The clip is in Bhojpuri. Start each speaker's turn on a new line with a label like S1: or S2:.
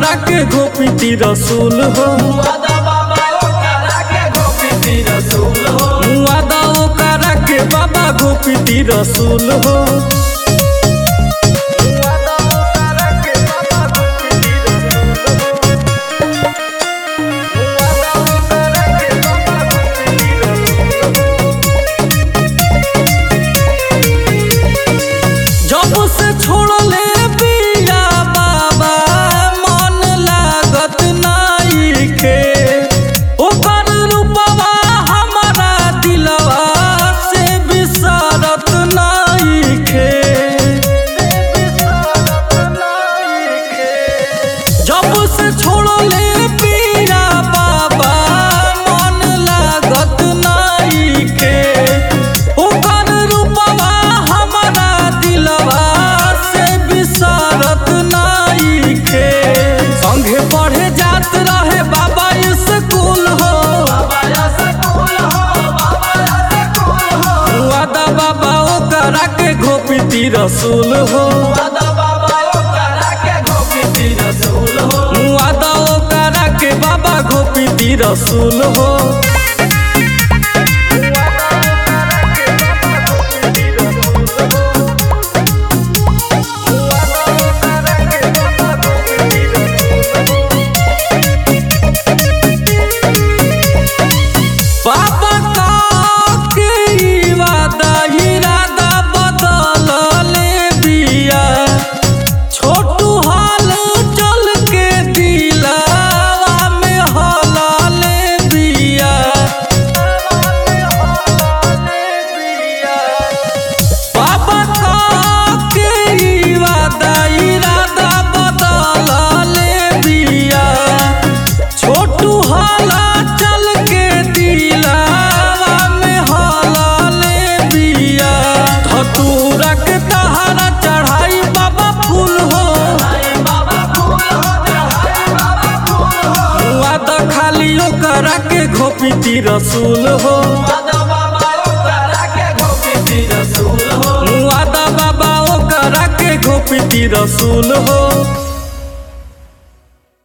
S1: ओकरा के गोपीती रसूल हो
S2: वादा बाबा ओकरा के गोपीती रसूल हो
S1: वादा ओकरा के बाबा गोपीती रसूल हो वादा ओकरा के बाबा गोपीती रसूल हो। वादा ओकरा के बाबा गोपीती रसूल हो। जब से छोड़ले बिया बाबा मन लागत नाइखे ओकर रूपवा हमारा दिलवा से बिसरत नाइखे जब से छोड़ले बिया बाबा मन लागत नाइखे ओकर रूपवा हमारा दिलवा से बिसरत नाइखे संगे पढ़े जात रहे बाबा स्कूल हो
S2: बाबा सकूल हो बाबा सकूल हो
S1: वादा बाबा ओकरा के गोपीती रसूल हो
S2: वादा बाबा ओकरा के गोपीती रसूल हो
S1: वादा ओकरा के बाबा गोपीती रसूल हो बाबा का के ई वादा इरादा बदलले बिया छोटू हाल चल के दिलावा में हलाले बिया बाबा का के ई वादा इरादा बदलले बिया छोटू हाला चल के दिलावा में हलाले बिया धतूरा के तहारा चढ़ाई बाबा फूल हो
S2: हाय बाबा फूल हो हाय बाबा फूल हो
S1: वादा खाली ओकरा के घोपीती रसूल हो
S2: वादा बाबा ओकरा के गोपीती रसूल हो
S1: वादा बाबा ओकरा के घोपीती रसूल हो